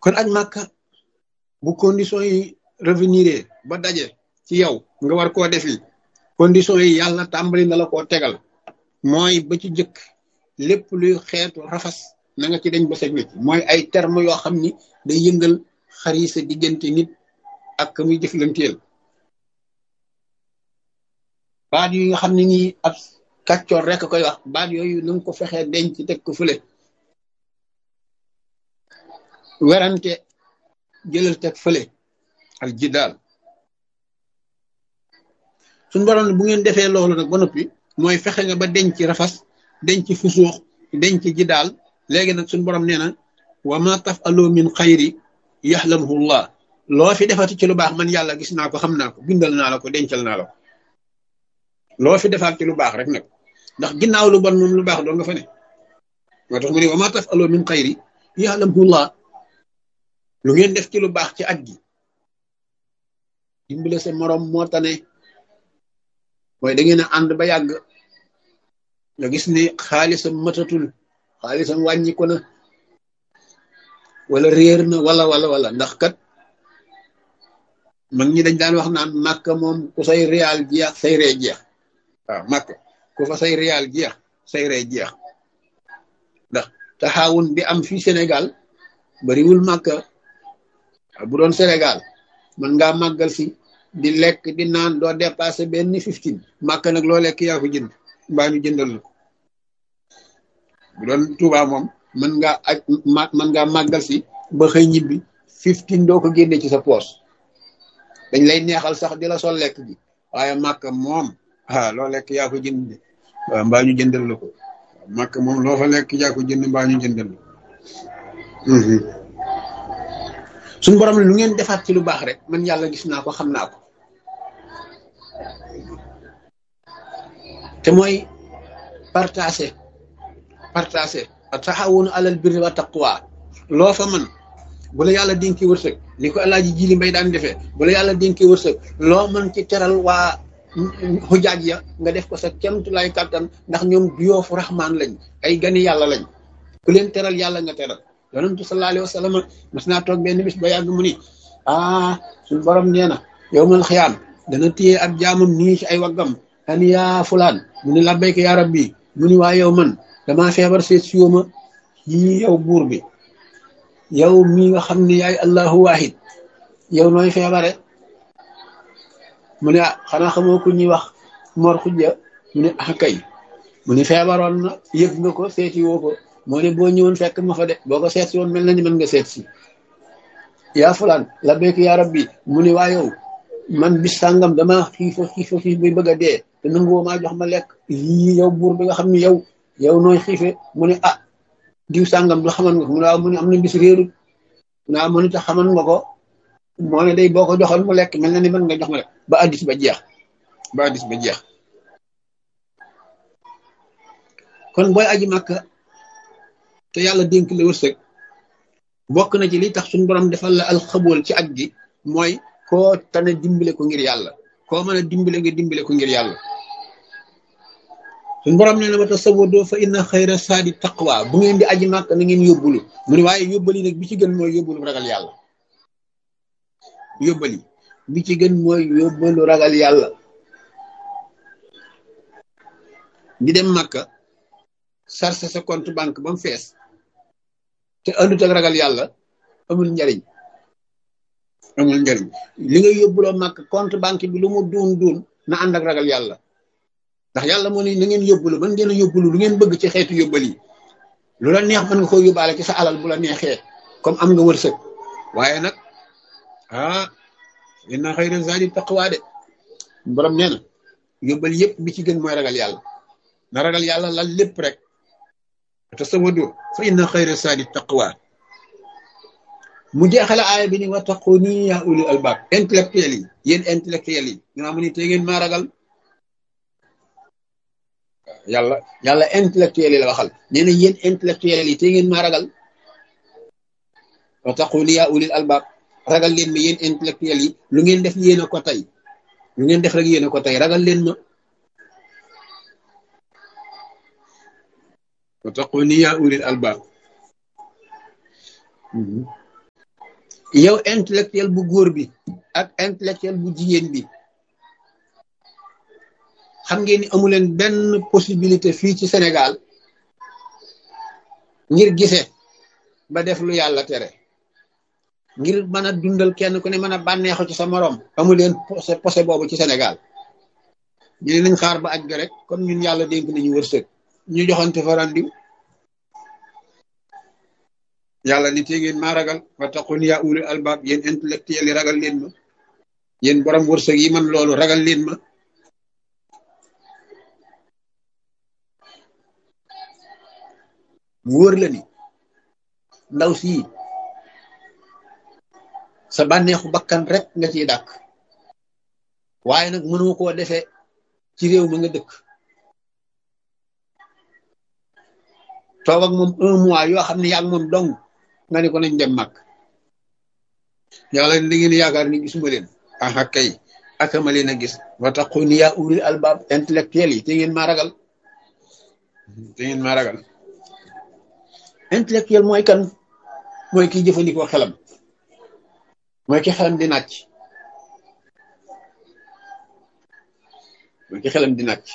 kon aj màkka bu condition yi revenir ba daje ci yow nga war koo defi condition yi yàlla tàmbali na la koo tegal mooy ba ci jëkk lépp luy xeetu rafas na nga ci dañ ba seg wecc mooy ay terme yoo xam ni day yëngal xari sa diggante nit ak ka muy jëflanteel baat yi nga xam ne nii ab kàccoor rek koy wax baat yooyu na nga ko fexee denc teg ko fële werante jëlal teg fële al jidaal suñu borom ne bu ngeen defee loolu nag ba noppi mooy fexe nga ba denc rafas denc fusuux denc jidaal léegi nag suñu borom nee na wa ma tafalu min xayri yaxlamuhu llah loo fi defati ci lu baax man yàlla gis naa ko xam naa ko bindal naa la ko dencal naa la ko loo fi defaat ci lu baax rek nag ndax ginnaaw lu bon moom lu baax doo nga fa ne moo tax mu ne wa ma tafalu min xayri yaxlamuhu llah lu ngeen def ci lu baax ci at gi dimbale sa morom moo tane mooy da ngeen a ànd ba yàgg nga gis ni xaalisam matatul xaalisam wàññiku na wala réer na wala wala wala ndax kat mag ñi dañ daan wax naan màkk moom ku say réal jeex say ree jeex waaw màkk ku fa say réal jeex say ree jeex ndax taxawun bi am fii Sénégal bariwul màkk bu doon Sénégal man ngaa màggal si di lekk di naan doo dépassé benn fifteen màkk nag loo lekk yaa ko jënd mbaa ñu jëndal la bu doon Touba moom mën ngaa aj mën ngaa màggal si ba xëy ñibbi fifteen doo ko génne ci sa poos dañ lay neexal sax di la sol lekk gi waaye màkk moom ah loo lekk yaa ko jënd waaw mbaa ñu jëndal la ko màkk moom loo fa lekk yaa ko jënd mbaa ñu jëndal la suñu borom lu ngeen defaat ci lu baax rek man yàlla gis naa ko xam naa ko te mooy partagé partagé taxawunu alal birri wa taqwa loo fa man bu la yàlla dénkee wërsëg ni ko alaaji jili mbay daan defee bu la yàlla dénkee wërsëg loo mën ci teral waa xujaaj ya nga def ko sa kemtulay kàttan ndax ñoom duyoofu raxmaan lañ ay gani yàlla lañ ku leen teral yàlla nga teral yonentu sallallahu alayhi wa sallam mas naa toog benn bis ba yàgg mu ni ah suñu borom nee na yow mal xiyaam dana téye ak jaamam nii ci ay waggam ani yaa fulaan mu ni labbayka yaa rabbi mu ni waa yow man damaa feebar seet si ma yii yow buur bi yow mii nga xam ne yaay allahu wahid yow nooy feebare mu ne ah xanaa xamoo ku ñuy wax mor xujja mu ne ah kay mu ni feebaroon na yëg nga ko seeti woo ko moo ne boo ñëwoon fekk ma fa de boo ko seet si woon mel na ni mën nga seet si yaa fulaan la béyk yaa rabbi mu ne waa yow man bis sàngam dama xiifa xiifa xiif bi bëgg a dee te nanguwoo maa jox ma lekk yii yow buur bi nga xam ne yow yow nooy xiife mu ne ah diw sàngam du xaman nga ko mu ne waaw mu ne am na bis réerut mu ne waaw mu ne tax xaman nga ko moo ne day boo ko joxoon mu lekk mel na ni mën nga jox ma lekk ba addis ba jeex ba addis ba jeex kon booy aji màkka te yàlla dénk la wërsëg bokk na ci li tax suñu borom defal la alxabool ci aj gi mooy koo tane dimbale ko ngir yàlla koo mën a dimbale nga dimbale ko ngir yàlla suñu borom ne na ma tasawwadoo fa inna xayra saadi taqwa bu ngeen di aji màkk na ngeen yóbbulu mu ne waaye yóbbali nag bi ci gën mooy yóbbulu ragal yàlla yóbbali bi ci gën mooy yóbbalu ragal yàlla di dem màkka sarse sa compte banque ba mu fees te andut ak ragal yàlla amul njariñ amul njariñ li nga yóbbuloo màkk compte banque bi lu mu duun duun na ànd ak ragal yàlla ndax yàlla moo ne na ngeen yóbbulu man ngeen a yóbbulu lu ngeen bëgg ci xeetu yóbbal yi lu la neex mën nga ko yóbbaale ci sa alal bu la neexee comme am nga wërsëg waaye nag ah inna xayra zaadi taqwa de borom nee na yóbbal yëpp bi ci gën mooy ragal yàlla na ragal yàlla lal lépp rek tasawadu fa inna xayra saadi taqwa mu jeexale aaya bi ni wa taquni ya ulil albab intellectuel yi yéen intellectuel yi nga xam ni te ngeen maa ragal yàlla yàlla intellectuel yi la waxal nee na yéen intellectuel yi te ngeen maa ragal wa taquni ya ulil albab ragal leen ma yéen intellectuel yi lu ngeen def yéen a ko tey lu ngeen def rek yéen a ko tey ragal leen ma wattaquni yaa ulil albaab yow intellectuel bu góor bi ak intellectuel bu jigéen bi xam ngeen ni amuleen benn possibilité fii ci Sénégal ngir gise ba def lu yàlla tere ngir mën a dundal kenn ku ne mën a bànneexu ci sa morom amuleen posé posé boobu ci Sénégal ñu ne nañ xaar ba aj ga rek comme ñun yàlla dénk nañu wërsëg ñu joxante fa randiw yàlla ni te ngeen maa ragal wa taqun yaa ulil albab yéen intellectuel yi ragal leen ma yéen borom wërsëg yi man loolu ragal leen ma mu wóor la ni ndaw sii sa bànneexu bakkan rek nga ciy dàkk waaye nag mënoo koo defee ci réew mi nga dëkk toog ak moom un mois yoo xam ne yaa ngi moom dong nga ne ko nañ dem mag yàlla da ngeen yaakaar ni gisuma leen aha kay akama leen a gis wa taquni yaa ulil albab intellectuel yi te ngeen maa ragal te ngeen maa ragal intellectuel mooy kan mooy kiy jëfandikoo xelam mooy ki xelam di nàcc mooy ki xelam di nàcc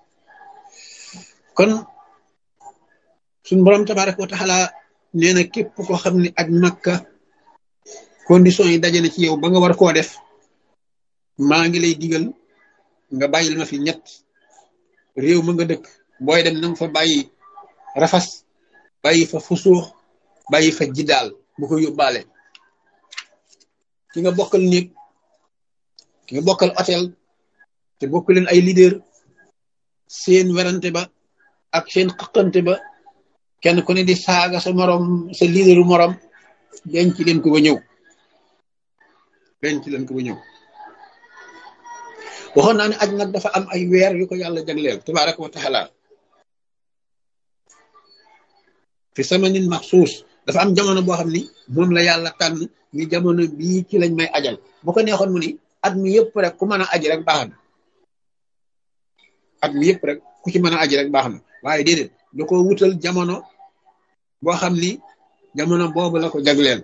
kon suñ borom tabaraka wa taala nee na képp koo xam ne aj makka condition yi daje na ci yow ba nga war koo def maa ngi lay digal nga bàyyil ma fi ñett réew ma nga dëkk booy dem nanga fa bàyyi rafas bàyyi fa fusuux bàyyi fa jiddaal bu ko yóbbaale ki nga bokkal néeg ki nga bokkal hôtel te bokk leen ay leader seen werante ba ak seen xëqante ba kenn ku ne di saaga sa morom sa leaderu morom denc leen ko ba ñëw denc leen ko ba ñëw waxoon naa ne aj nag dafa am ay weer yu ko yàlla jagleel tabaraka wa taala fi samanin maxsuus dafa am jamono boo xam ni moom la yàlla tànn ni jamono bii ci lañ may ajal bu ko neexoon mu ni at mi yëpp rek ku mën a aji rek baax na at mi yëpp rek ku ci mën a aji rek baax na waaye déedéet da ko wutal jamono boo xam ni jamono boobu la ko jagleel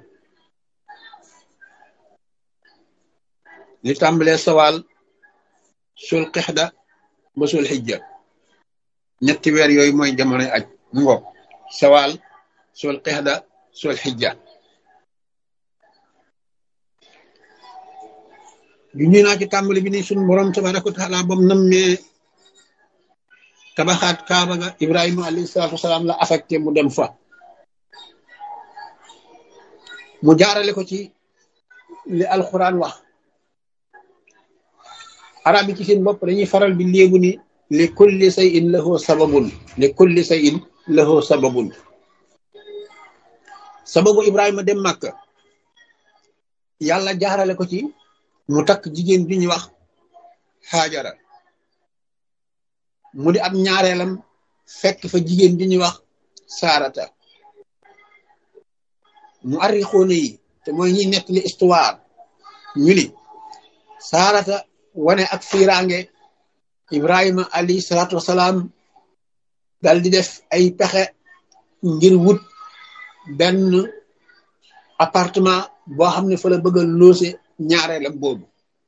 li tàmbalee sawaal sul xixda ba sul xijja ñetti weer yooyu mooy jamonoy aj ngo sawaal sul xixda sul xijja ju ñu naa ci tàmbali bi ni suñ borom tabaraka wa taala bam nammee tabaxaat kaaba ga ibrahima alayhi salaatu wasalaam la affecté mu dem fa mu jaarale ko ci li alquran wax arab yi ci seen bopp dañuy faral di léebu ni li kulli shay'in lahu sababun li kulli shay'in lahu sababun sababu ibrahima dem màkka yàlla jaarale ko ci mu takk jigéen bi ñuy wax xaajara mu di ab ñaareelam fekk fa jigéen bi ñuy wax saarata mu arrixoone yi te mooy ñi nettali histoire ñu ni saarata wane ak fiiraange ibrahima alayhi salaatu wasalaam dal di def ay pexe ngir wut benn appartement boo xam ne fa la bëgg a loose ñaareelam boobu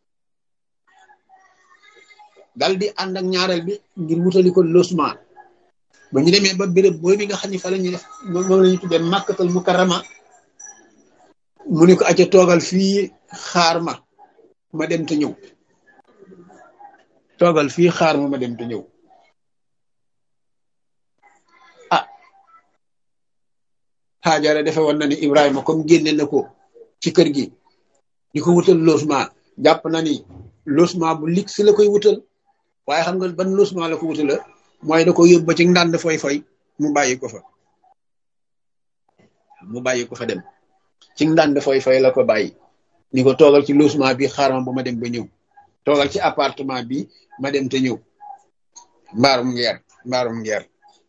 dal di ànd ak ñaareel bi ngir wutali ko logement ba ñu demee ba béréb booy bi nga xam ne fa la ñuy def moom la ñu tuddee màkkatal mukarrama mu ne ko acca toogal fii xaar ma ma dem te ñëw toogal fii xaar ma ma dem te ñëw ah xaajara defe woon na ni Ibrahima comme génne na ko ci kër gi di ko wutal logement jàpp na ni logement bu lig si la koy wutal waaye xam nga ban logement la ko wutala mooy da ko yóbbu ba ci ndànd foy foy mu bàyyi ko fa mu bàyyi ko fa dem ci ndànd foy foy la ko bàyyi ni ko toogal ci logement bi xaaral ba ma dem ba ñëw toogal ci appartement bi ma dem te ñëw mbaarum ngeer mbaarum ngeer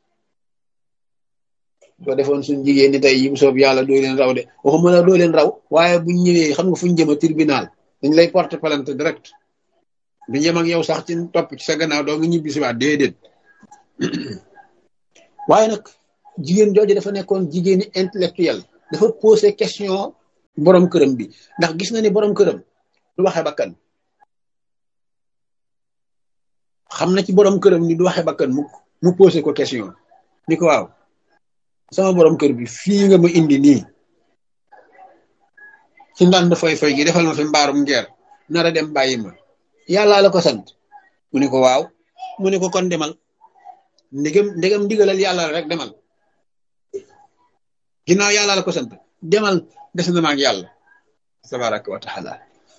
soo defoon suñ jigéen ñi tey yi bu soob yàlla doo leen raw de waxuma la doo leen raw waaye buñ ñëwee xam nga fuñ jëm a tribunal dañ lay porter plainte direct du ñëm ak yow sax ci topp ci sa gannaaw doo nga ñibbi si waat déedéet waaye nag jigéen jooju dafa nekkoon jigéeni intellectuel dafa posé question borom këram bi ndax gis na ni borom këram du waxe bakkan xam na ci borom këram ni du waxe bakkan mu mu posé ko question ni ko waaw sama borom kër bi fii nga ma indi nii ci ndànd foy foy gi defal ma fi mbaarum ngeer nara dem bàyyi ma yàllaa la ko sant mu ni ko waaw mu ni ko kon demal ndegam ndegam ndigalal yàlla rek demal ginnaaw yàlla la ko sant demal des na ma ak yàlla tabaraka wa taala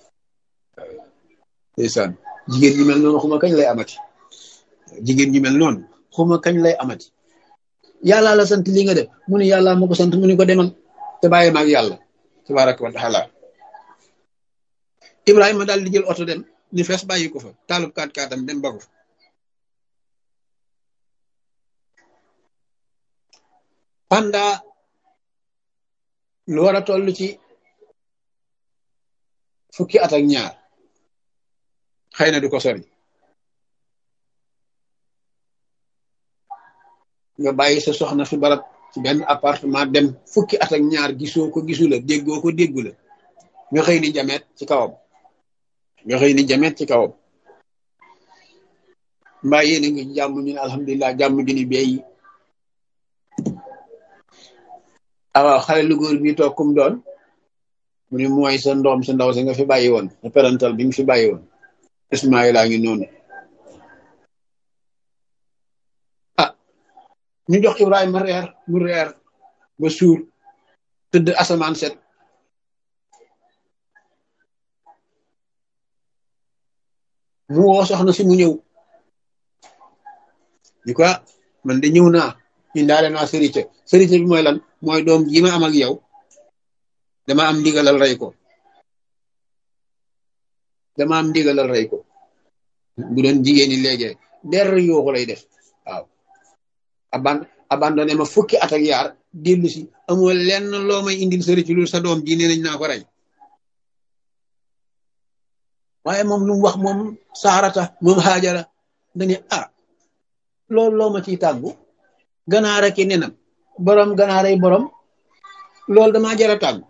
ndeysaan jigéen ñi mel noonu xuma kañ lay amati jigéen ñi mel noonu xuma kañ lay amati yàlla la sant li nga def mu ne yàlla ma ko sant mu ni ko demal te bàyyi ma ak yàlla tabaraka wa taala ibrahima daal di jël oto dem ni fees bàyyi ko fa taalub kaat kaatam dem ba ko fa pendant lu war a toll ci fukki at ak ñaar xëy na du ko sori nga bàyyi sa soxna fi barab ci benn appartement dem fukki at ak ñaar gisoo ko gisu la déggoo ko déggu la nga xëy ni jameet ci kawam nga xëy ni jameet ci kawam mbaa yéen a ngi jàmm ñu ne alhamdulilah jàmm ju ni beey awaaw xale lu góor bi toog kum doon mu ni mooy sa ndoom sa ndaw sa nga fi bàyyi woon sa parental bi nga fi bàyyi woon Ismaïla ngi noonu ah ñu jox Ibrahima reer mu reer ba suur tëdd asamaan set mu woo soxna si mu ñëw di ko man de ñëw naa indaale naa sërite sërite bi mooy lan mooy doom ji ma am ak yow dama am ndigalal rey ko dama am ndigalal rey ko bu doon jigéen ñi léegi der yooxu lay def waaw aban abandonné ma fukki at ak yaar dellu si amoo lenn loo may indil sëri ci lu sa doom ji nee nañ naa ko rey waaye moom lu mu wax moom saarata moom xaajara dañu ah loolu loo ma ciy tàggu ganaar ak i nenam borom ganaaray borom loolu damaa jara tàggu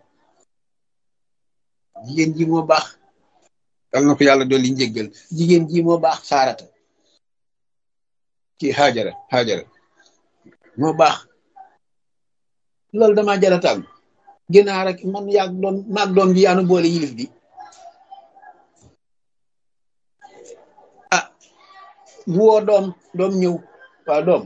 jigéen ji moo baax dal na ko yàlla dolli njéggal jigéen ji moo baax saarata kii xaajara xaajara moo baax loolu damaa jara tàggu ginaar ak man yaag doom maag doom ji yaanu boole yilif bi ah bu woo doom doom ñëw waaw doom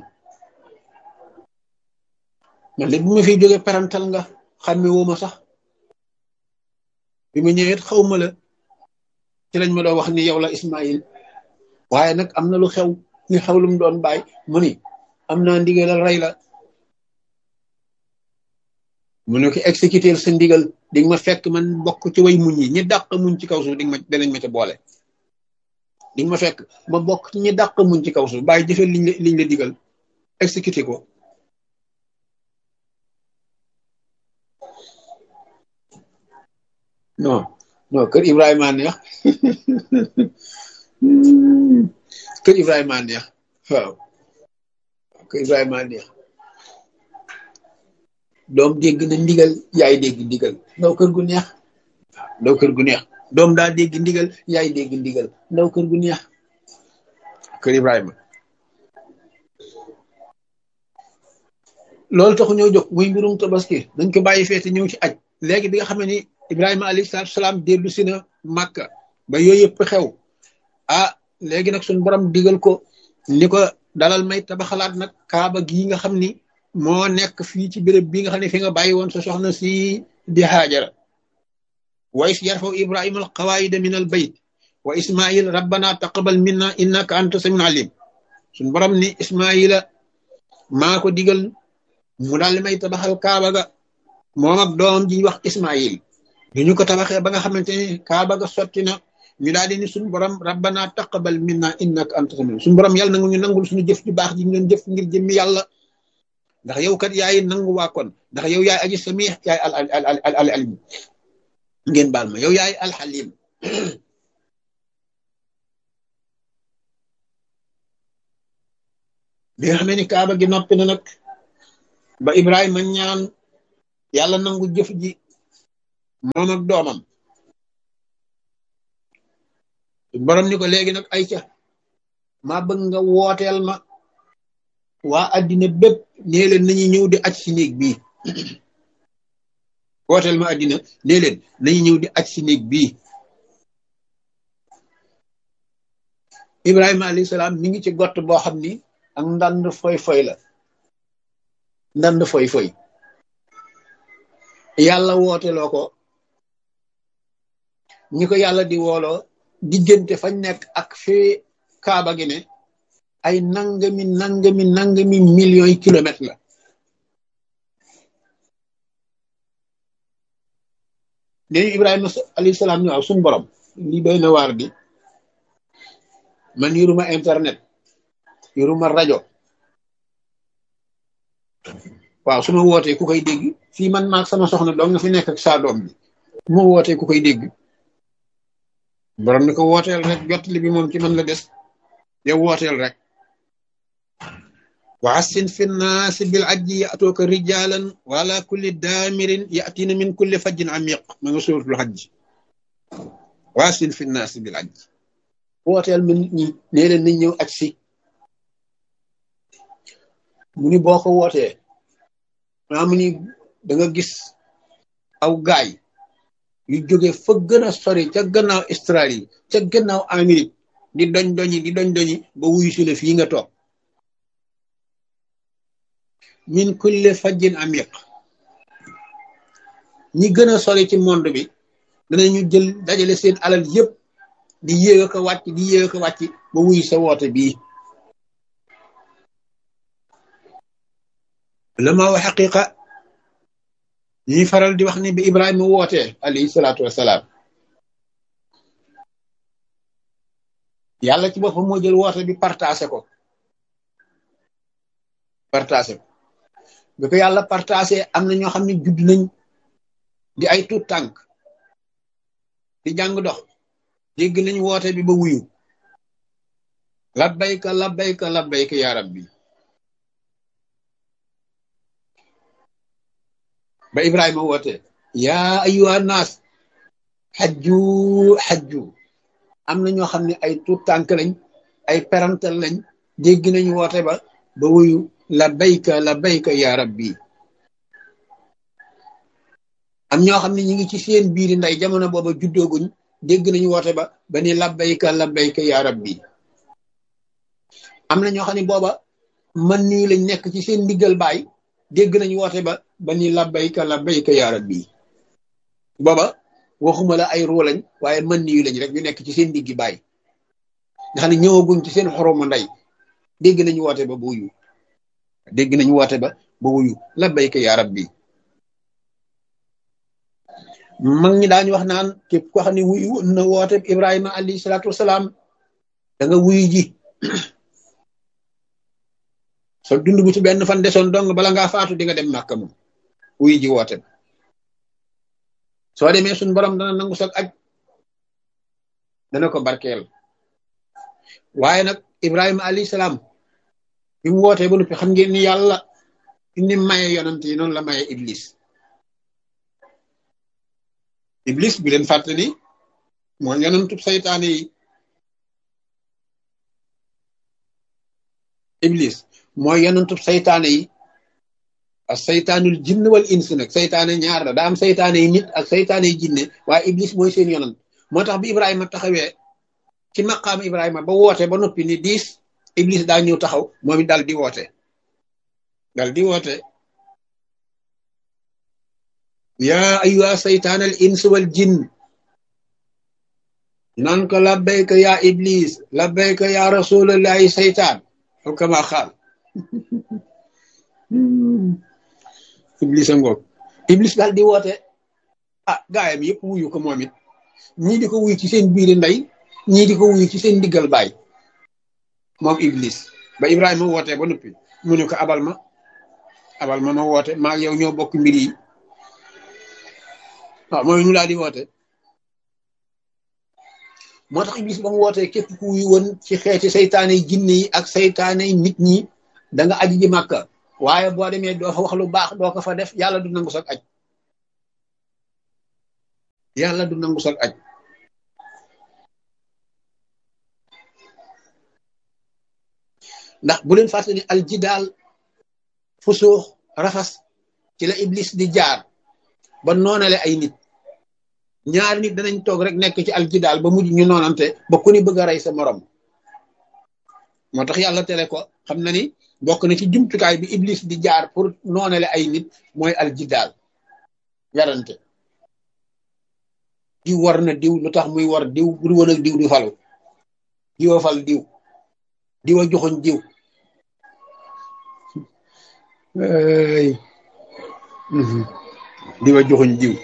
man de bu ma fi jóge parental nga xàmme woo ma sax bi ma ñëwee xaw ma la ci lañ ma doon wax ni yow la Ismaïl waaye nag am na lu xew li xew lu mu doon bàyyi mu ni am naa ndigalal rey la mu ne ko exécuter sa ndigal di nga ma fekk man bokk ci way muñ yi ñi dàq muñ ci kaw suuf di nga ma danañ ma ca boole di nga ma fekk ma bokk ci ñi dàq muñ ci kaw suuf bàyyi jëfee liñ la liñ la digal exécuter ko non non kër Ibrahima neex kër Ibrahima neex waaw kër Ibrahima neex doom dégg na ndigal yaay dégg ndigal ndaw kër gu neex ndaw kër gu neex doom daa dégg ndigal yaay dégg ndigal ndaw kër gu neex kër Ibrahima loolu taxu ñëw jóg muy mbirum tabaski dañ ko bàyyi feete ñëw ci aj léegi bi nga xam ni Ibrahima alayhi salaatu salaam dellu si na Màkka ba yooyu yëpp xew ah léegi nag suñu borom digal ko ni ko dalal may tabaxalaat nag kaaba gii nga xam ni moo nekk fii ci béréb bi nga xam ne fi nga bàyyi woon sa soxna si di Haajara wa is yarfaw Ibrahima al qawaida min al bayt wa Ismail rabbana taqabal minna innaka anta samiul alim suñu borom ni Ismaila maa ko digal mu daal may tabaxal kaaba ga moom ak doom ji wax Ismail bi ñu ko tabaxee ba nga xamante ni kaaba ga sotti na ñu daal di ni suñu borom rabbana taqabal minna innaka anta samiul suñu borom yàlla nangu ñu nangul suñu jëf ju baax ji ñu doon jëf ngir jëmmi yàlla ndax yow kat yaay nangu waa kon ndax yow yaay aji samih yaay al al al al alim ngeen baal ma yow yaay alxalim bi nga xamee ni kaaba gi noppi na nag ba Ibrahima ñaan yàlla nangu jëf ji moom ak doomam borom ni ko léegi nag ay ca maa bëgg nga wooteel ma waa addina bépp nee leen nañu ñëw di aj si néeg bii wooteel ma addina nee leen nañu ñëw di aj si néeg bii ibrahima alayhi salaam mi ngi ci gott boo xam ni ak ndand foy foy la ndand foy foy yàlla wooteloo ko ñi ko yàlla di wooloo diggante fañ nekk ak fi kaaba gi ne ay nangami nangami nangami millions yi kilomètres la léegi ibrahima alayhi salaam ni waaw suñu borom lii doy na waar di man yoruma internet yoruma rajo waaw su ma wootee ku koy dégg fii man maag sama soxna doom nga fi nekk ak saa doom bi mu ma wootee ku koy dégg borom ni ko wooteel rek jottali bi moom ci man la des yow wooteel rek wa assin fi nnaasi bil ajji yatooka rijalan wala kulli daamirin yatina min kulli fajjin amiq ma nga suratul hajj wa assin fi nnaasi bil ajji wooteel ma nit ñi nee leen nañ ñëw aj si mu ni boo ko wootee maa mu ni da nga gis aw gaay yu jóge fa gën a sori ca gannaaw Australie ca gannaaw Amérique di doñ doñi di doñ doñi ba wuyu si la fii nga toog min kulle fajjin amiq ñi gën a sori ci monde bi danañu jël dajale seen alal yépp di yéeg a ko wàcc di yéeg a ko wàcc ba wuyu sa woote bii lama wa xaqiqa ñuy faral di wax ni bi Ibrahima wootee alayhi salaatu wasalaam yàlla ci boppam moo jël woote bi partagé ko partagé ko bi ko yàlla partagé am na ñoo xam ne judd nañ di ay tuut tànk di jàng dox dégg nañ woote bi ba wuyu labbayka labbayka labbayka yaa rabbi ba Ibrahima woote yaa ayyuha naas xajju xajju am na ñoo xam ne ay tuut tànk lañ ay parental lañ dégg nañ woote ba ba wuyu labbayka labbayka yaa rabbi am ñoo xam ne ñi ngi ci seen biiri nday jamono booba juddooguñ dégg nañu woote ba ba ni labbayka labbayka yaa rabbi am na ñoo xam ne booba man nii lañ nekk ci seen ndiggal baay dégg nañu woote ba ba ni labbayka labbayka yaa rabbi booba waxuma la ay ruu lañ waaye man nii lañ rek ñu nekk ci seen ndiggi baay nga xam ne ñëwaguñ ci seen xoromu ndey dégg nañu woote ba ba wuyu dégg nañu woote ba ba wuyu labbayka yaa rabbi mag ñi daañu wax naan képp koo xam ne wuyu na woote Ibrahima alayhi salaatu wasalaam da nga wuyu ji so dund bu ci benn fan desoon dong bala ngaa faatu di nga dem màkka moom wuyu ji woote soo demee suñ borom dana nangu sag aj dana ko barkeel waaye nag Ibrahima alayhi salaam bi mu wootee ba noppi xam ngeen ni yàlla ni maye yonant yi noonu la maye Iblis. iblis bi leen fàtte ni moo yonentub saytaane yi iblis mooy yonentub saytaane yi ak saytaanul jinn wal ins nag saytaane ñaar la daa am saytaane yi nit ak saytaane yi jinne waaye iblis mooy seen yonent moo tax bi ibrahima taxawee ci maqaam ibrahima ba woote ba noppi ni diis iblis daa ñëw taxaw moom it dal di woote dal di woote yaa ayyuha saytaan al ins wal jinn nan ko labbayka yaa iblis labbayka yaa rasulallahi saytaan aw kama xaal iblis a ngoog iblis daal di woote ah gaayam yëpp wuyu ko moom it ñii di ko wuyu ci seen biiri ndey ñii di ko wuyu ci seen diggal baay moom iblis ba ibrahima woote ba noppi mu ne ko abal ma abal ma ma woote maa yow ñoo bokk mbir yi waaw mooy ñu laa di woote moo tax iblis ba mu wootee képp ku wuyu woon ci xeeti saytaane yi jinne yi ak saytaane yi nit ñi da nga aji ji màkka waaye boo demee doo fa wax lu baax doo ko fa def yàlla du nangu sax aj yàlla du nangu sag aj ndax bu leen fàtte ni aljidaal fusuux rafas ci la iblis di jaar ba noonale ay nit ñaari nit danañ toog rek nekk ci aljidaal ba mujj ñu noonante ba ku ni bëgg a rey sa morom moo tax yàlla tere ko xam na ni bokk na ci jumtukaay bi iblis di jaar pour noonale ay nit mooy aljidaal yarante diw war na diw lu tax muy war diw bu du woon ak diw du falu diwa fal diw diwa joxoñ diw ay diwa joxoñ diw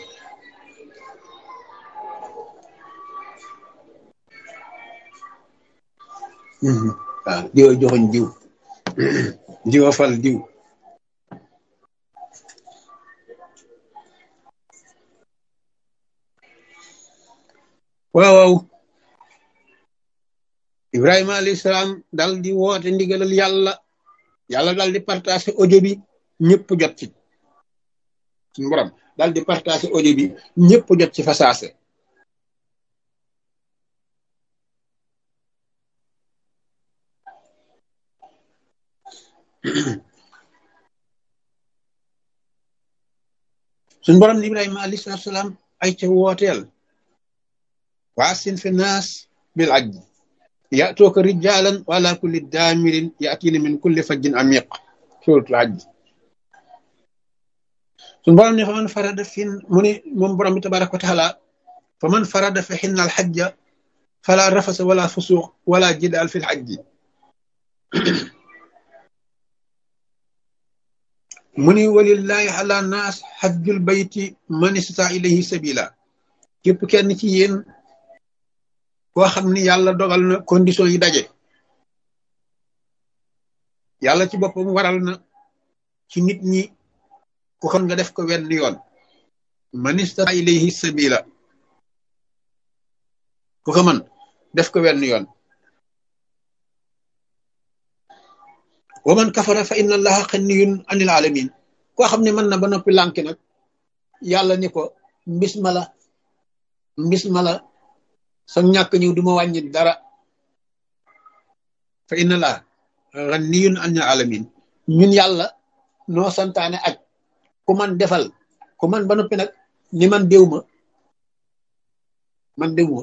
waaw diwa joxoñ diw diwa fal diw waaw waaw Ibrahima alayhi salaam dal di woote ndigalal yàlla yàlla dal di partagé audio bi ñëpp jot ci suñu borom dal di partagé audio bi ñëpp jot ci fasaase suñu borom Ibrahima alayhi salaam ay ca wooteel waasin fi naas bil ajj ya'tuuka rijaalan wa ala kulli daamirin ya'tiina min kulli fajjin amiq suuratul ajj suñu borom ne fa man farada fi mu ne moom borom bi tabaraka wa taala fa man farada fi xinna al xajja fala rafasa wala fusuuq wala jidaal fi l xajji mu ni walillahi ala naas xajjul bayti man istata ilayhi sabila képp kenn ci yéen koo xam ni yàlla dogal na condition yi daje yàlla ci boppam waral na ci nit ñi ku xam nga def ko wenn yoon man istata ilayhi sabila ku ko mën def ko wenn yoon wa man kafara fa inna allaha xanniyun anil alamin koo xam ne mën na ba noppi lànki nag yàlla ni ko mbis ma la mbis ma la sa ñàkk ñëw du ma wàññi dara fa inna allaha xanniyun anil alamin ñun yàlla noo santaane aj ku man defal ku man ba noppi nag ni man déw ma man déw ma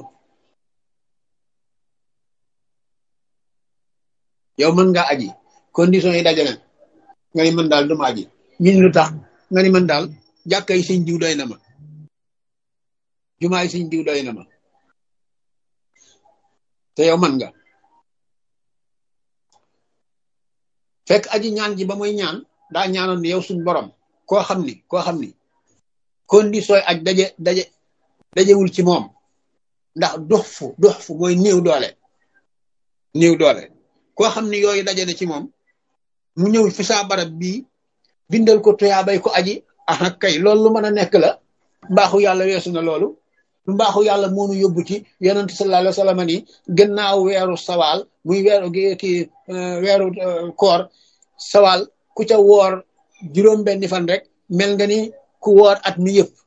yow mën nga aji condition yi dajale nga ni man daal duma aji ñun lu tax nga ni man daal jàkka yi sëñ diw doy na ma jumaa yi sëñ diw doy na ma te yow man nga fekk aji ñaan ji ba muy ñaan daa ñaanoon ni yow suñ borom koo xam ni koo xam ni condition aj daje daje dajewul ci moom ndax dox fu dox fu mooy néew doole néew doole koo xam ni yooyu daje na ci moom mu ñëw fi saa barab bii bindal ko tuyaabay ko aji ah kay loolu lu mën a nekk la mbaaxu yàlla weesu na loolu mbaaxu yàlla moonu yóbbu ci yonent sallallahu alayhi wa sallam ni gannaaw weeru sawaal muy weeru ki weeru koor sawaal ku ca woor juróom benni fan rek mel nga ni ku woor at mi yëpp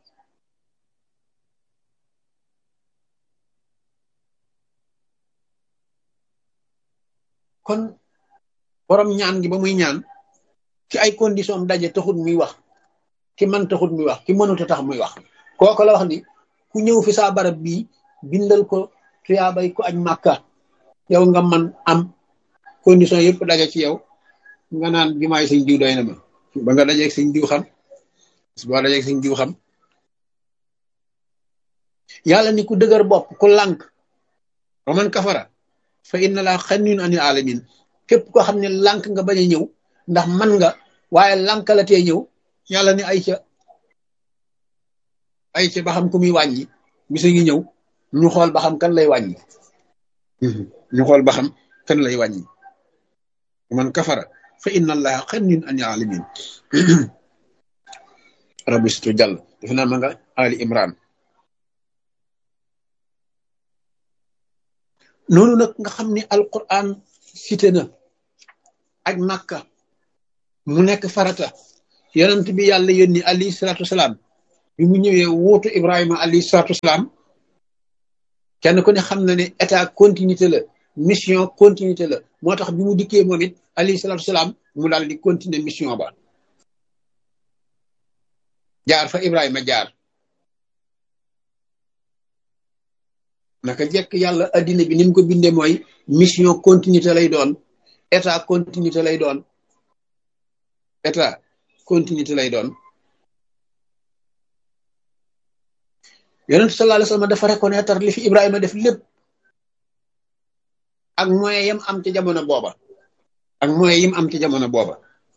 kon borom ñaan gi ba muy ñaan ci ay condition daje taxut muy wax ki man taxut muy wax ki mënut a tax muy wax kooku la wax ni ku ñëw fi saa barab bii bindal ko tuyaabay ko aj màkka yow nga man am condition yëpp daje ci yow nga naan jumaay sëñ diw doy na ma ba nga dajeeg sëñ diw xam boo dajeeg sëñ diw xam yàlla ni ku dëgër bopp ku lànk wa man kafara fa inna laa xanniyun anil alamin képp koo xam ne lànk nga bañ a ñëw ndax man nga waaye lànkalatee ñëw yàlla ni ay ca ay ca ba xam ku muy wàññi bisa ngi ñëw ñu xool ba xam kan lay wàññi ñu xool ba xam kan lay wàññi man kafara fa inna allaha xanniyun anil alamin rabbi situ jàll def naa ma nga ali imran noonu nag nga xam ni alquran cité na aj màkka mu nekk farata yonent bi yàlla yónni alayhi salaatu wasalaam bi mu ñëwee wuutu Ibrahima alayhi salaatu wasalaam kenn ku ne xam na ne état continuité la mission continuité la moo tax bi mu dikkee moom it alayhi salaatu wasalaam mu daal di continuer mission ba jaar fa Ibrahima jaar naka jekk yàlla addina bi ni mu ko bindee mooy mission continuité lay doon état continuité lay doon état continuité lay doon yonentu sallallahu alayhi wasallam dafa reconnaître li fi Ibrahima def lépp ak moyen yam am ci jamono booba ak moyen yim am ci jamono booba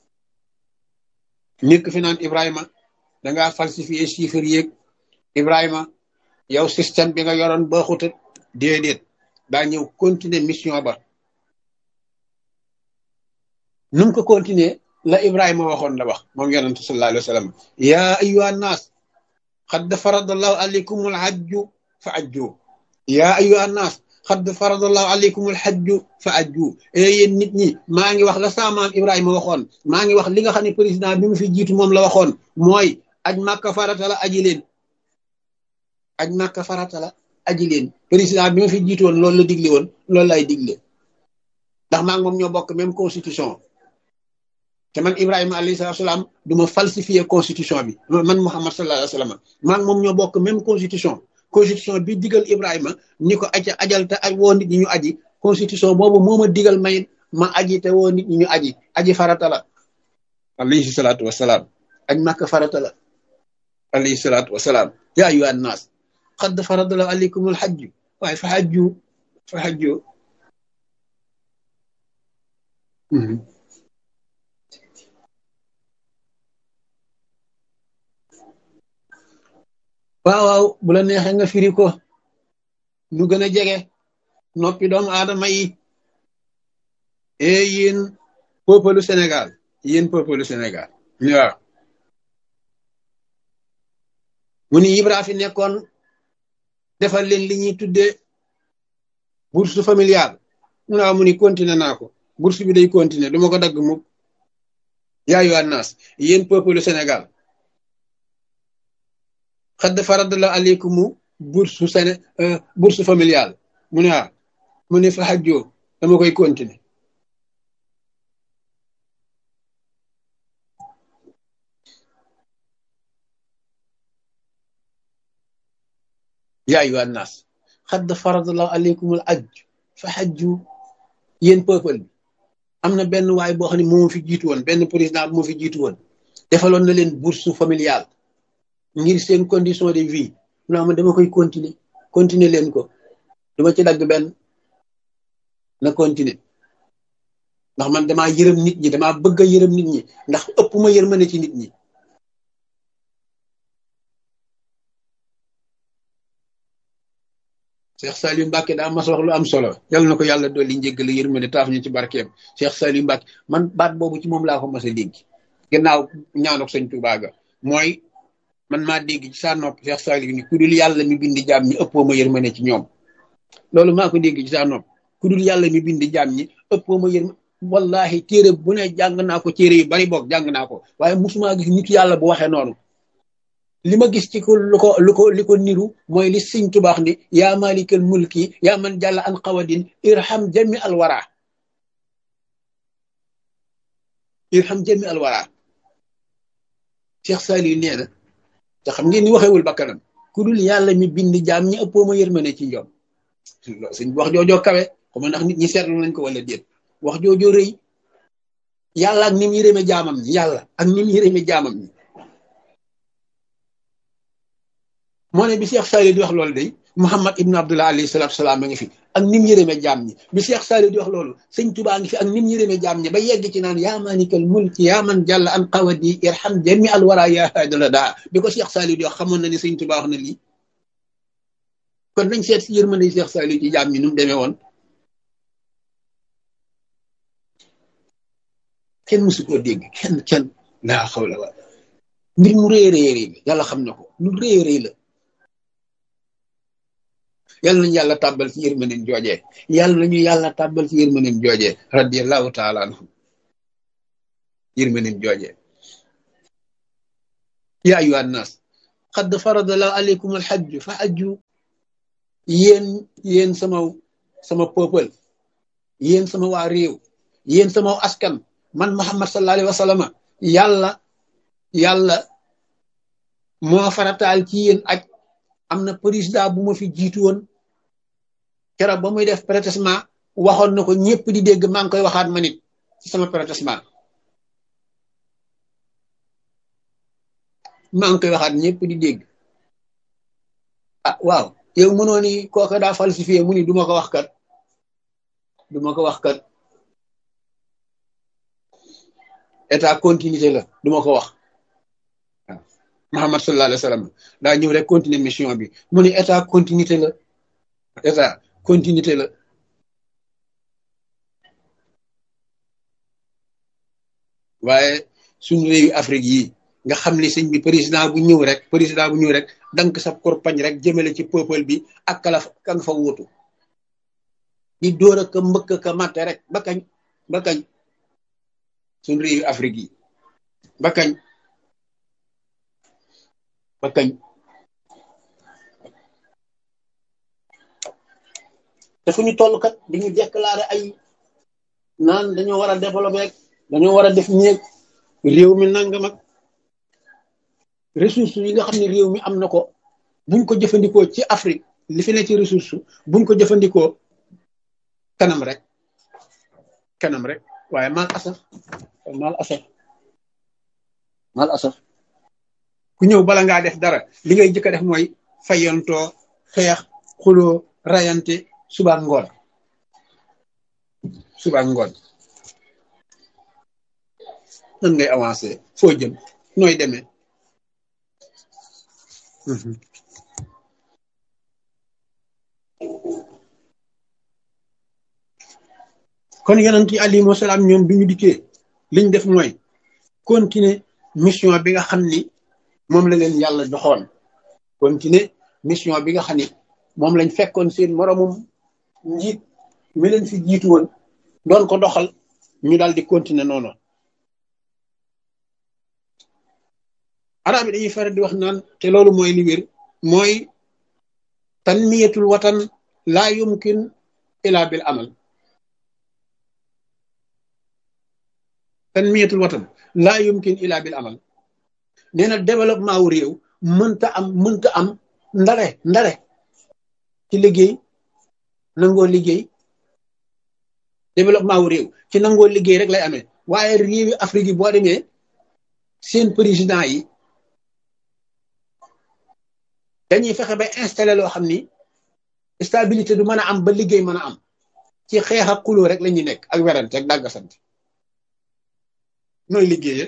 nekk fi naan Ibrahima dangaa falsifier chiffres yéeg Ibrahima yow système bi nga yoroon baaxut déedéet daa ñëw continuer mission ba nu mu ko continuer la Ibrahima waxoon la wax moom yonentu sallallahu alayhi wasallam yaa ayyuha nnaas xad faradallahu alaykumul hajju fa ajju yaa ayyuha nnaas xad faradallahu alaykumul hajju fa ajju e yéen nit ñi maa ngi wax la sa maam Ibrahima waxoon maa ngi wax li nga xam ne président bi mu fi jiitu moom la waxoon mooy aj màkka farata la aji leen aj màkka farata la aji leen président bi ma fi jiitu woon loolu la digle woon loolu lay digle ndax maa ngi moom ñoo bokk même constitution te man Ibrahima alayhi salaatu salaam du ma falsifier constitution bi man Muhammad sallallahu alayhi wa sallam maa ngi moom ñoo bokk même constitution constitution bi digal Ibrahima ni ko aja ajal te aj woo nit ñi ñu aji constitution boobu moo ma digal may ma aji te woo nit ñi ñu aji aji farata la alayhi salaatu wasalaam aj màkk farata la alayhi salaatu wasalaam yaa ayyuhan naas qad faradallahu alaykumul hajju waaye fa hajju fa hajju waaw waaw bu la neexee nga firi ko nu gën a jege noppi doomu aadama yi e yéen peuple Sénégal yéen peuple Sénégal waaw mu ni Ibra fi nekkoon defal leen li ñuy tuddee bourse familiale mu naa mu ni continuer naa ko bourse bi day continuer du ma ko dagg mukk yaayu annaas yéen peuple Sénégal xadd faradala aleykumu bourse séné bourse familiale mu ne ah mu ne fa xajjoo dama koy continuer yaa ayyuhan naas xadd faradallahu aleykumul ajj fa xajju yéen peuple bi am na benn waay boo xam ne moo fi jiitu woon benn président bu moo fi jiitu woon defaloon na leen bourse familiale ngir seen condition de vie naa ma dama koy continuer continuer leen ko duma ci dagg benn na continuer ndax man damaa yërëm nit ñi damaa bëgg a yërëm nit ñi ndax ëpp ma yërmande ci nit ñi Cheikh Saliou Mbacke daa mas wax lu am solo yal na ko yàlla dolli njéggal yërmande taaf ñu ci barkeem Cheikh Saliou Mbacke man baat boobu ci moom laa ko mas a dégg gannaaw ñaanok sëñ Tuubaa ga mooy man maa dégg ci saa nopp Cheikh Saliou ni ku dul yàlla mi bindi jaam ñi ëppoo ma yërmande ci ñoom loolu maa ko dégg ci saa nopp ku dul yàlla mi bindi jaam ñi ëppoo ma yërmande wallahi téere bu ne jàng naa ko téere yu bari boog jàng naa ko waaye musuma gis nit yàlla bu waxee noonu li ma gis ci ko lu ko lu ko li ko niru mooy li sëñ tubaax ni yaa malikal mulki yaa man jàlla an xawadin irham jami alwara irham jami alwara Cheikh Saliou nee na te xam ngeen ni waxewul bakkanam ku dul yàlla mi bind jaam ñi ëppoo ma yërmande ci ñoom suñ wax joojoo kawe xama ndax nit ñi seetlu nañ ko wala déet wax joojoo rëy yàlla ak ni mu yërëme jaamam ñi yàlla ak ni mu yërëme jaamam ñi moo ne bi Cheikh Saliou di wax loolu day Muhammad ibn Abdullah alayhi salatu salaam a ngi fi ak nim yërëme jaam ñi bi Cheikh Saliou di wax loolu sëñ Tuubaa ngi fi ak nim yërëme jaam ñi ba yegg ci naan yaa maalikal mulki yaa man jàll an qawadi irham jami al wara yaa haadala daa bi ko Cheikh Saliou di wax xamoon na ni sëñ Tuubaa wax na lii kon nañ seet si yërmande Cheikh Saliou ci jaam ñi nu mu demee woon kenn mësu koo dégg kenn kenn laa xawla wa mbir mu rëy rëy rëy yàlla xam na ko lu rëy rëy la yàlla nañu yàlla tàbbal ci yërmandeem joojee yàlla nañu yàlla tàbbal ci yërmandeem joojee radiyallahu taala anhu yërmandeem joojee yaa ayyuhan naas xadd farada la aleykum alxajju fa ajju yéen yéen sama sama peuple yéen sama waa réew yéen sama askan man Muhammad sallallahu alayhi wa sallam yàlla yàlla moo farataal ci yéen aj am na président bu ma fi jiitu woon keroog ba muy def protestement waxoon na ko ñëpp di dégg maa ngi koy waxaat ma nit ci sama protestement maa ngi koy waxaat ñëpp di dégg ah waaw yow mënoo ni kooka daa falsifié mu ni du ma ko wax kat du ma ko wax kat état continuité la du ma ko wax waaw Muhammad sallallahu alayhi wa sallam daa ñëw rek continuer mission bi mu ni état continuité la état continuité la waaye suñu réewi Afrique yi nga xam ni sëñ bi président bu ñëw rek président bu ñëw rek dank sa korpañ rek jëmale ci peuple bi ak kala ka nga fa wuutu di dóor a ka mbëkk ka matte rek ba kañ ba kañ suñu réewi Afrique yi ba kañ ba kañ te fu ñu toll kat di ñu déclaré ay naan dañoo war a développé rek dañoo war a def ñeeg réew mi nangam ak ressource yi nga xam ne réew mi am na ko buñ ko jëfandikoo ci Afrique li fi ne ci ressource buñ ko jëfandikoo kanam rek kanam rek waaye mal asaf mal asaf mal asaf ku ñëw bala ngaa def dara li ngay jëkk a def mooy fayantoo xeex xuloo rayante suba ngoon suba ngoon nan ngay avancé foo jëm nooy demee kon yonent yi alayhimu salaam ñoom bi ñu dikkee liñ def mooy continuer mission bi nga xam ni moom la leen yàlla doxoon continuer mission bi nga xam ni moom lañ fekkoon seen moromum njiit mi leen fi jiitu woon doon ko doxal ñu daal di continuer noonu arab yi dañuy faral di wax naan te loolu mooy li wér mooy tanmiyatul watan laa yumkin ila bil amal tanmiyatul watan laa yumkin ila bil amal nee na développement wu réew mënta am mënta am ndare ndare ci liggéey nangoo liggéey développement wu réew ci nangoo liggéey rek lay amee waaye réewi Afrique yi boo demee seen président yi dañuy fexe ba installé loo xam ni stabilité du mën a am ba liggéey mën a am ci xeex ak xuloo rek la ñuy nekk ak werante ak dàggasante nooy liggéeyee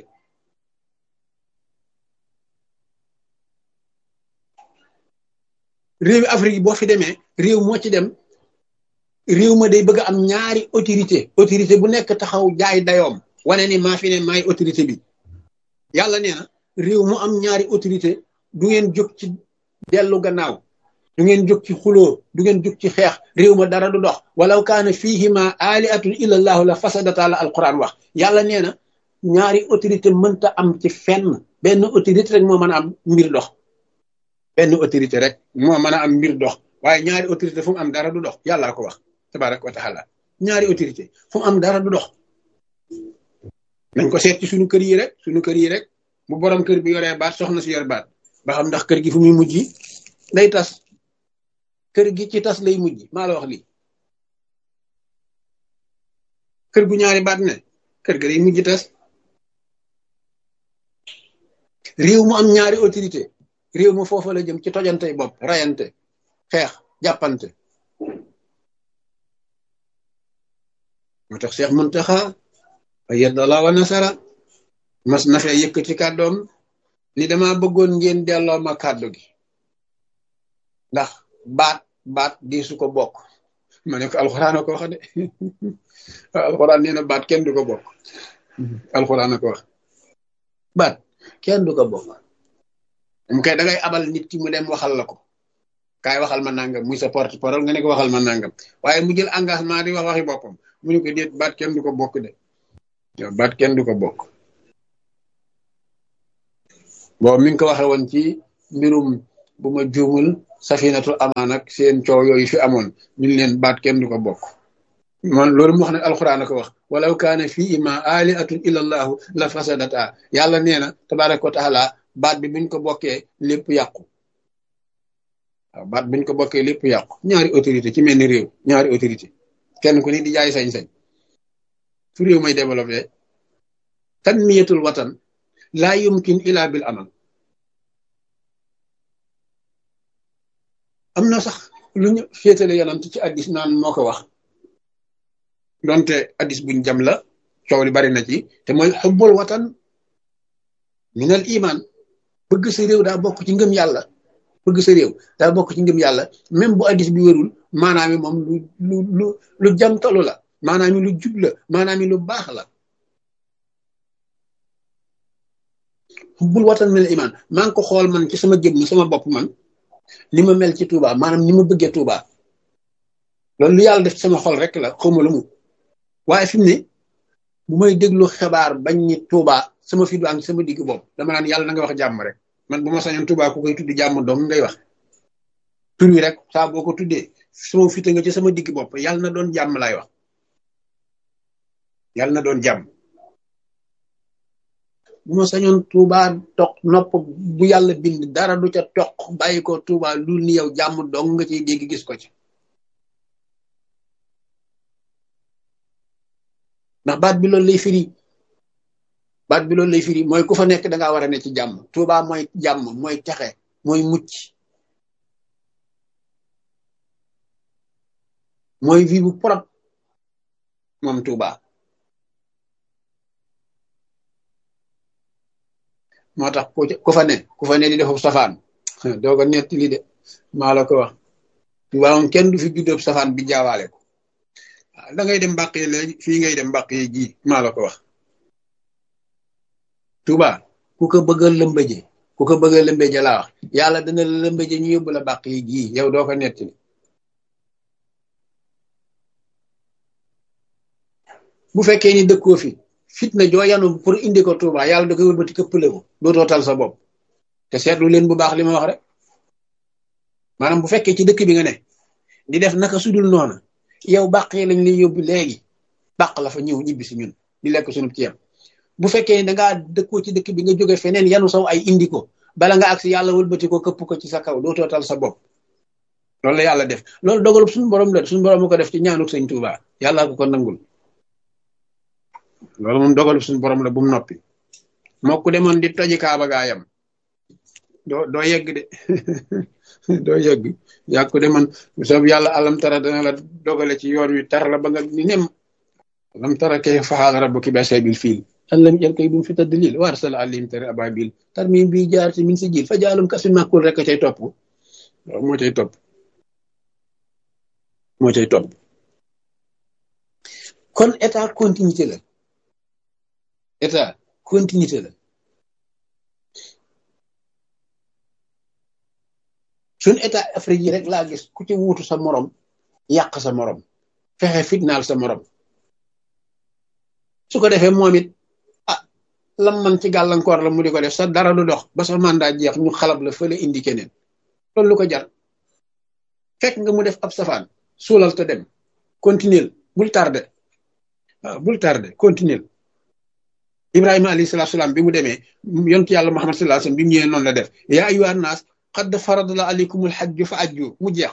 réewi Afrique yi boo fi demee réew moo ci dem réew ma day bëgg am ñaari autorité autorité bu nekk taxaw jaay dayoom wane ni maa fi ne maay autorité bi yàlla nee na réew mu am ñaari autorité du ngeen jóg ci dellu gannaaw du ngeen jóg ci xuloo du ngeen jóg ci xeex réew ma dara du dox walaw kaana fihima aliatun illa allahu la fasadata la alquran wax yàlla nee na ñaari autorité mënta am ci fenn benn autorité rek moo mën a am mbir dox benn autorité rek moo mën a am mbir dox waaye ñaari autorité fu mu am dara du dox yàllaa ko wax tabaraka wa taala ñaari autorité fu mu am dara du dox nañ ko seet ci suñu kër yi rek suñu kër yi rek bu borom kër bi yoree baat soxna si yor baat ba xam ndax kër gi fu muy mujj day tas kër gi ci tas lay mujj maa la wax lii kër gu ñaari baat ne kër ga day mujj tas réew mu am ñaari autorité réew mu foofa la jëm ci tojantey bopp rayante xeex jàppante moo tax Cheikh Muntaxa ayyadallahu wa nasara mas na fee yëkkati kàddoom ni dama bëggoon ngeen delloo ma kàddu gi ndax baat baat di su ko bokk ma ne ko alxuraan a ko wax de alxuraan nee na baat kenn du ko bokk alxuraan a ko wax baat kenn du ko bokk mu kay da ngay abal nit ki mu dem waxal la ko kaay waxal ma nangam muy sa porte parole nga ne ko waxal ma nangam waaye mu jël engagement di wax waxi boppam mu ne ko déet baat kenn du ko bokk de yow baat kenn du ko bokk boobu mi ngi ko waxe woon ci mbirum bu ma juumul safinatul amaan ak seen coow yooyu fi amoon ñu leen baat kenn du ko bokk man loolu mu wax ne alxuraan a ko wax walaw kaana fii ma aliatun illa allahu la fasadata yàlla nee na tabaraka wa taala baat bi buñ ko bokkee lépp yàqu waaw baat buñ ko bokkee lépp yàqu ñaari autorité ci mel ni réew ñaari autorité kenn ku ni di jaay sañ-sañ fu réew may développé tanmiyatul watan laa yumkin ila bil amal am na sax lu ñu féetale yonant ci addis naan moo ko wax donte addis buñ jam la coow li bari na ci te mooy xubbul watan minal iman bëgg sa réew daa bokk ci ngëm yàlla bëgg sa réew daa bokk ci ngëm yàlla même bu addis bi wérul maanaam mi moom lu lu lu lu jamtalu la maanaam mi lu jub la maanaam mi lu baax la xubbul watan minal iman maa ngi ko xool man ci sama jëmm sama bopp man ni ma mel ci Touba maanaam ni ma bëggee Touba loolu lu yàlla def ci sama xol rek la xawma lu mu waaye fi mu ne bu may déglu xibaar bañ ni Touba sama fi du am sama digg bopp dama naan yàlla na nga wax jàmm rek man bu ma sañoon Touba ku koy tuddi jàmm doom ngay wax tur wi rek saa boo ko tuddee sama fite nga ci sama digg bopp yàlla na doon jàmm laay wax yàlla na doon jàmm bu ma sañoon Touba toq nopp bu yàlla bind dara du ca toq bàyyi ko Touba lu ni yow jàmm dong nga ciy dégg gis ko ci ndax baat bi loolu lay firi baat bi loolu lay firi mooy ku fa nekk da ngaa war a ne ci jàmm Touba mooy jàmm mooy texe mooy mucc mooy vie bu propre moom Touba moo tax ku fa ne ku fa ne di defu safaan doo ko netti li de maa la ko wax Touba moom kenn du fi juddóob safaan bi jaawaale ko waaw da ngay dem mbàq yi léegi fii ngay dem mbàq yi ji maa la ko wax Touba ku ko bëgg a lëmbëje ku ko bëgg a lëmbëje laa wax yàlla dana la lëmbëje ñu yóbbu la mbàq yi ji yow doo ko netti li bu fekkee ni dëkkoo fi fitna joo yanu pour indi ko Touba yàlla da koy wëlbati këppale ko dootoo tal sa bopp te seetlu leen bu baax li ma wax rek maanaam bu fekkee ci dëkk bi nga ne di def naka sudul noona yow bàq yi lañ lay yóbbu léegi bàq la fa ñëw ñibbi si ñun di lekk sunu ceeb bu fekkee ni dangaa dëkkoo ci dëkk bi nga jóge feneen yanu saw ay indi ko bala nga agsi yàlla wëlbati ko këpp ko ci sa kaw dootoo tal sa bopp loolu la yàlla def loolu dogalub suñu borom la suñu borom ko def ci ñaanuk sëñ Touba yàlla ko ko nangul loolu moom dogalu suñu borom la bu mu noppi moo ku demoon di toji kaaba gaayam doo doo yegg de doo yegg yaa ko demoon soob yàlla alam tara dana la dogale ci yoon wi tar la ba nga ni nem alam tara kay faxaal rabbuki bi ashabil fiil allam jël koy bu mu fi tadlil wa arsala alayhim tari ababil tarmim bi jaar ci min si jil fa jaalum kasin makul rek a cay topp loolu moo cay topp moo cay topp kon état continuité la état continuité la suñ état Afrique yi rek laa gis ku ci wuutu sa morom yàq sa morom fexe fitnaal sa morom su ko defee moom it ah lam man ci gàllankoor la mu di ko def sa dara du dox ba sa mandat jeex ñu xalab la fële indi keneen loolu lu ko jar fekk nga mu def ab safaan suulal te dem continuer bul tardé waaw bul tardé continuer ibrahima alayhi salatu salaam bi mu demee yontu yàlla muhammad sallallahu alayhi wasallam bi mu ñëwee noonu la def yaa ayyuha naas qad faradala alaykumul hajju fa ajju mu jeex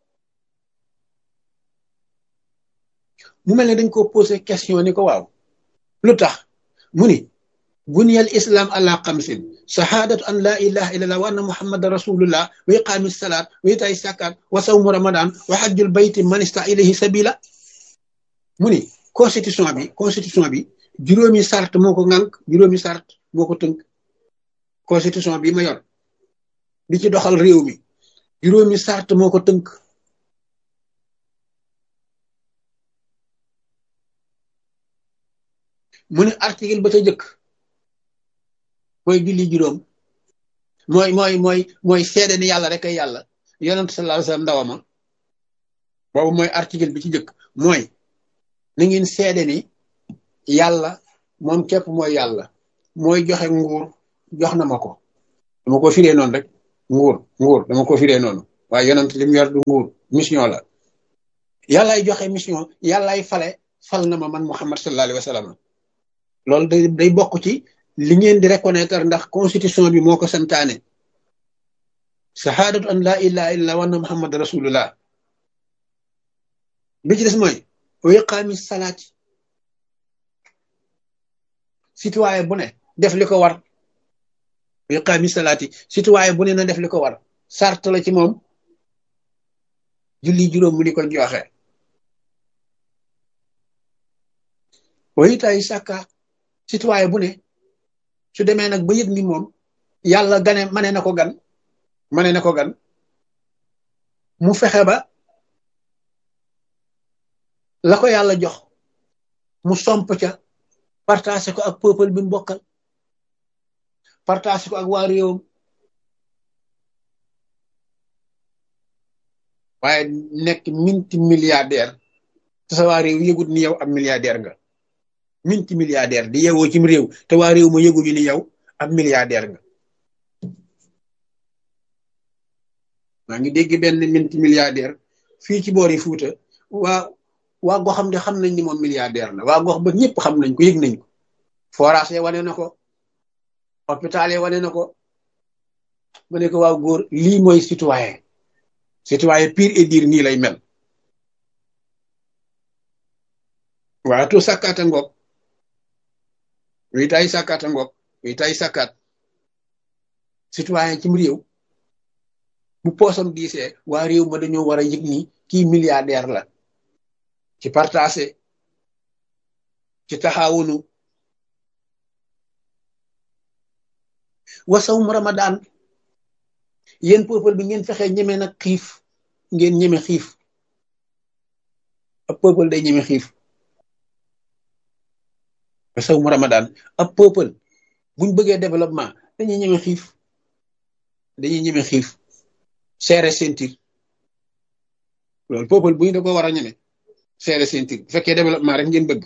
mu mel ne dañ ko posé question ni ko waaw lu tax mu ni buniyal islam ala xamsin shahadatu an la ilaha illallah wa anna muhammadan rasulullah wa iqami salat wa itaay sakat wa sawmu ramadan wa hajjul bayti man ista ilayhi sabila mu ni constitution bi constitution bi juróomi sart moo ko ŋànk juróomi sart moo ko tënk constitution bi ma yor di ci doxal réew mi juróomi sart moo ko tënk mu ne article ba ca jëkk mooy julli juróom mooy mooy mooy mooy seede ni yàlla rek ay yàlla yonent sallallahu alayhi wasallam ndawama boobu mooy article bi ci jëkk mooy na ngeen seede ni yàlla moom képp mooy yàlla mooy joxe nguur jox na ma ko dama ko firee noonu rek nguur nguur dama ko firee noonu waaye yonent li mu yor du nguur mission la yàllaay joxe mission yàllaay fale fal na ma man Muhammad sallallahu alayhi wa sallam loolu day day bokk ci li ngeen di reconnaître ndax constitution bi moo ko santaane shahadatu an la ilaha illa wa anna muhammad rasulullah bi ci des mooy wa iqaami salaati citoyen bu ne def li ko war wa iqaami salaati citoyen bu ne na def li ko war sart la ci moom julli juróom mu di ko joxe wa itaay sàkka citoyen bu ne su demee nag ba yëg ni moom yàlla gane mane na ko gan mane na ko gan mu fexe ba la ko yàlla jox mu somp ca partagé ko ak peuple bi mu bokkal partagé ko ak waa réewam waaye nekk minti milliardaire te sa waa réew yëgut ni yow ab milliardaire nga minti milliardaire di yeewoo cim réew te waa réew ma yëguñu ni yow ab milliardaire nga maa ngi dégg benn minti milliardaire fii ci boori Fuuta waa waa goxam de xam nañ ni moom milliardaire la waa gox ba ñëpp xam nañ ko yëg nañ ko forage wane na ko hôpital yi wane na ko mu ne ko waaw góor lii mooy citoyen citoyen pire et dire nii lay mel waa to sàkkaata ngoog wi tay sàkkaata ngoog wi tay sàkkaat citoyen cim réew bu poosam diisee waa réew ma dañoo war a yëg ni kii milliardaire la ci partagé ci taxawunu wasawum ramadan yéen peuple bi ngeen fexe ñeme nag xiif ngeen ñeme xiif ab peuple day ñeme xiif wasawum ramadan ab peuple buñ bëggee développement dañuy ñeme xiif dañuy ñeme xiif seere sentir loolu peuple bu ñu da ko war a ñeme seere sentir bu fekkee développement rek ngeen bëgg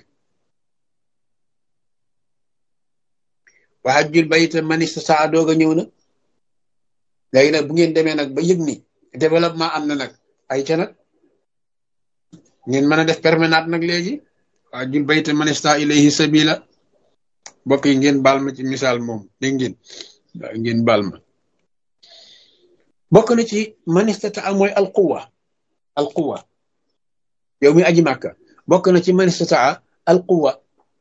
waa jul bayita manista saa doog a ñëw na léegi nag bu ngeen demee nag ba yëg ni développement am na nag ay ca nag ngeen mën a def permanente nag léegi waa jul bayita manista ilayhi sabila mbokk yi ngeen baal ma ci misaal moom dégg ngeen waaw ngeen baal ma bokk na ci manistata a mooy alquwa alquwa yow mi aji màkka bokk na ci manistata alquwa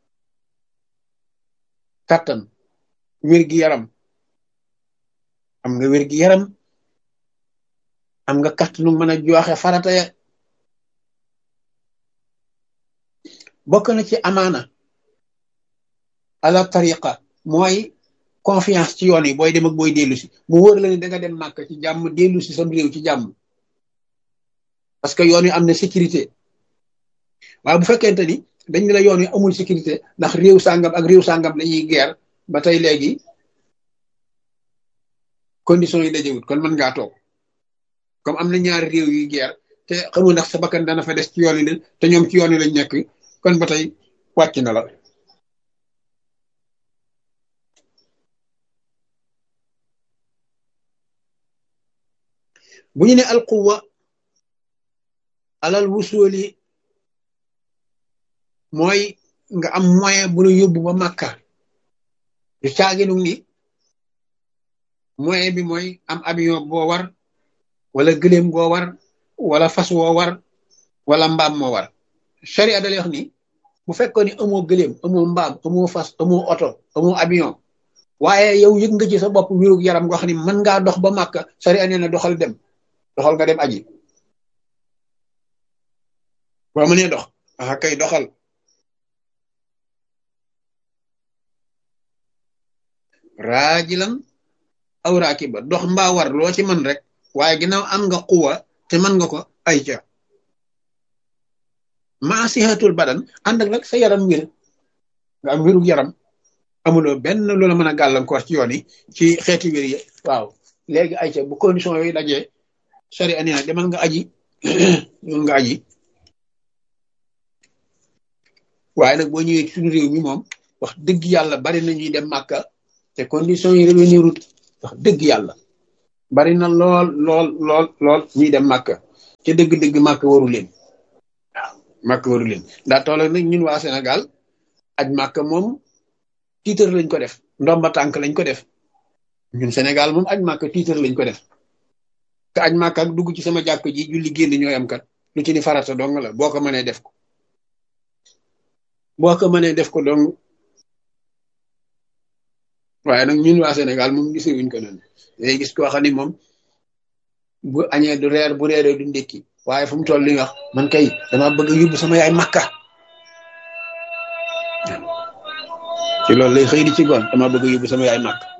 kattan wér-gi yaram am nga wér-gi yaram am nga kattanu mën a joxe farata ya bokk na ci amaana ala tariqa mooy confiance ci yoon yi booy dem ak booy dellu si mu wóor la ni da nga dem màkk ci jàmm dellu si sam réew ci jàmm parce que yoon yi am na sécurité waaye bu fekkente ni dañ ne la yoon yi amul sécurité ndax réew sàngam ak réew sàngam lañuy guerre ba tey léegi conditions yi dajewut kon mën ngaa toog comme am na ñaari réew yuy guerre te xamul ndax sa bakkan dana fa des ci yoon yi te ñoom ci yoon yi lañ nekk kon ba tey wàcc na la bu ñu ne alquwa alal wusuli mooy nga am moyen bu la yóbbu ba màkka du caaginu ni moyen bi mooy am avion boo war wala gëléem goo war wala fas woo war wala mbaam moo war charia da lay wax ni bu fekkoon ni amoo gëléem amoo mbaam amoo fas amoo oto amoo avion waaye yow yëg nga ci sa bopp wérug yaram goo xam ni mën ngaa dox ba màkka charia nee na doxal dem doxal nga dem aji boo mënee dox ah kay doxal raajilan aw raakiba dox mbaa war loo ci mën rek waaye ginnaaw am nga xuwa te mën nga ko ay ca maa sihatul badan ànd ak nag sa yaram wér nga am wérug yaram amuloo benn loola mën a gàllankoor ci yoon yi ci xeeti wér yi waaw léegi ay ca bu condition yooyu dajee sari ani na demal nga aji demal nga aji waaye nag boo ñëwee ci suñu réew mi moom wax dëgg yàlla bari na ñuy dem màkka te condition yi revenir ut wax dëgg yàlla bari na lool lool lool lool ñuy dem màkk ca dëgg-dëgg màkk waru leen waaw màkk waru leen daa toll nag ñun waa Sénégal aj màkk moom tiitar lañ ko def ndomba tànk lañ ko def ñun Sénégal moom aj màkk tiitar lañ ko def te aj màkk ak dugg ci sama jàkk ji julli génn ñooy am kat lu ci ni farata dong la boo ko mënee def ko boo ko mënee def ko dong waaye nag ñun waa Sénégal moom gisee wuñ ko noonu day gis koo xam ni moom bu añee du reer bu reeree du ndékki waaye fu mu toll li wax man kay dama bëgg yóbbu sama yaay makka ci loolu lay xëy di ci goon dama bëgg yóbbu sama yaay makka